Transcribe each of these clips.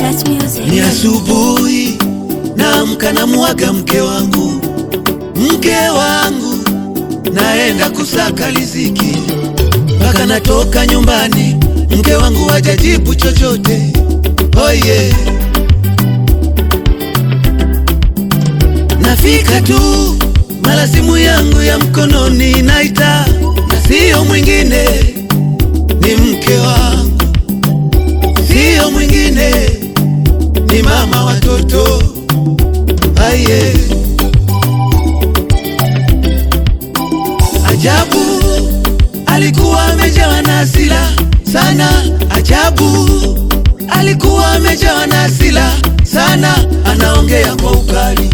Just music. Ni asubuhi naamka na mwaga mke wangu, mke wangu, naenda kusaka riziki, mpaka natoka nyumbani, mke wangu hajajibu chochote. Oh yeah. Nafika tu mara simu yangu ya mkononi naita, na siyo mwingine, ni mke wangu, siyo mwingine ni mama watoto aye. Ajabu, alikuwa amejawa na hasira sana. Ajabu, alikuwa amejawa na hasira sana, anaongea kwa ukali.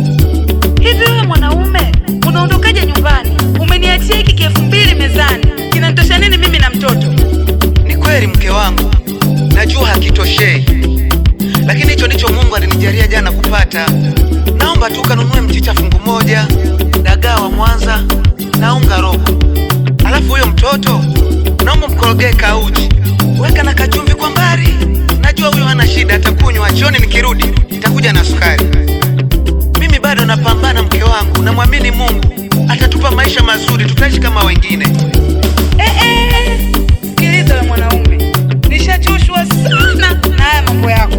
Hivi wewe mwanaume unaondokaje nyumbani? Umeniachia hiki kielfu mbili mezani, kinanitosha nini mimi na mtoto? Ni kweli mke wangu, najua hakitoshei, lakini hicho ndicho Mungu alinijalia jana kupata. Naomba tu kanunue mchicha fungu moja, dagaa wa Mwanza na unga robo, alafu huyo mtoto naomba mkorogee kauji, weka na kachumvi kwa mbali. Najua huyo hana shida, atakunywa jioni. Nikirudi nitakuja na sukari. Mimi bado napambana mke wangu, namwamini Mungu atatupa maisha mazuri, tutaishi kama wengine. Eh, eh, sikiliza wewe mwanaume, nishachoshwa sana na haya mambo yako.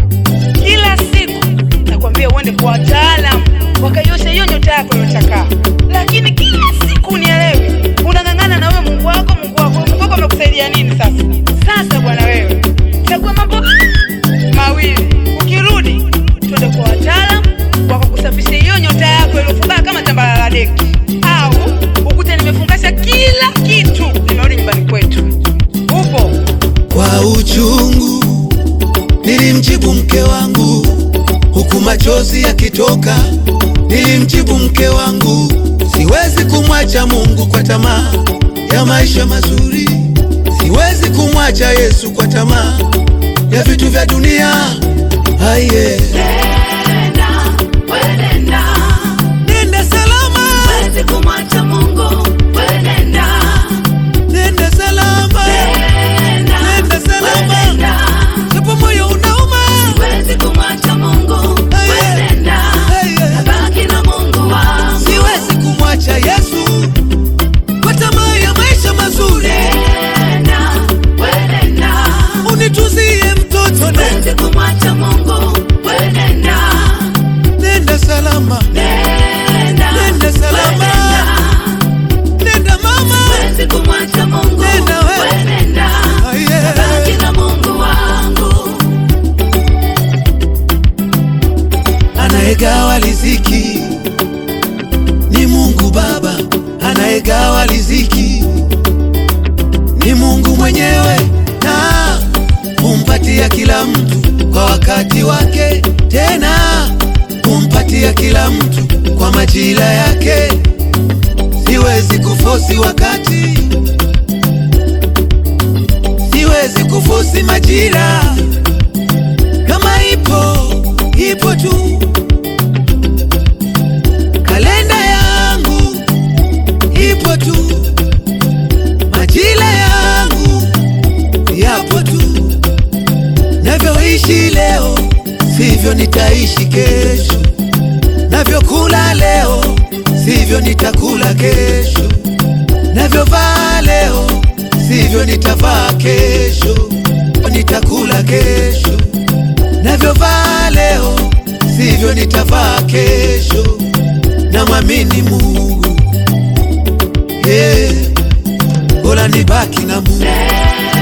Kila siku nakwambia uende kwa wataalamu wakaiosha hiyo nyota yako iliyochakaa, lakini kila siku unielewi, unang'ang'ana na wewe Mungu wako, Mungu wako. Mungu wako amekusaidia nini sasa? Sasa bwana wewe, chagua mambo mawili, ukirudi twende kwa wataalamu wakakusafisha hiyo nyota yako iliyofukaa kama tambala la deki, au ukute nimefungasha kila kitu, nimerudi nyumbani kwetu. Upo Kwa uchungu nilimjibu mke wangu, huku machozi yakitoka. Nilimjibu mke wangu, siwezi kumwacha Mungu kwa tamaa ya maisha mazuri, siwezi kumwacha Yesu kwa tamaa ya vitu vya dunia. Aye, Nenda, we nenda. nenda salama, Huwezi kumwacha Mungu, we nenda. nenda salama, Nenda, nenda we salama, nenda. japo moyo unauma. Huwezi kumwacha Mungu, we Aye. nenda. Aye. Baki na Mungu wangu. Siwezi kumwacha Yesu kwa tamaa ya maisha mazuri. Nenda, we nenda. Unituzie mtoto, ne- Huwezi kumwacha Mungu, we nenda. nenda salama, Nenda, Nenda salama. we nenda. nenda mama. Huwezi kumwacha Mungu, Nenda we. we nenda. Aye. Baki na Mungu wangu. Anayegawa riziki ni Mungu Baba, anayegawa riziki ni Mungu mwenyewe, na humpatia kila mtu kwa wakati wake, tena humpatia kila mtu kwa majira yake. Siwezi kufosi wakati, siwezi kufosi majira, kama ipo ipo tu. Kalenda yangu ipo tu, majira yangu yapo tu. Navyoishi leo sivyo nitaishi kesho, navyokula leo sivyo nitakula kesho, navyovaa leo sivyo nitavaa kesho, nitakula kesho, navyovaa leo sivyo nitavaa kesho. Namwamini Mungu, yeah. Bora nibaki na Mungu.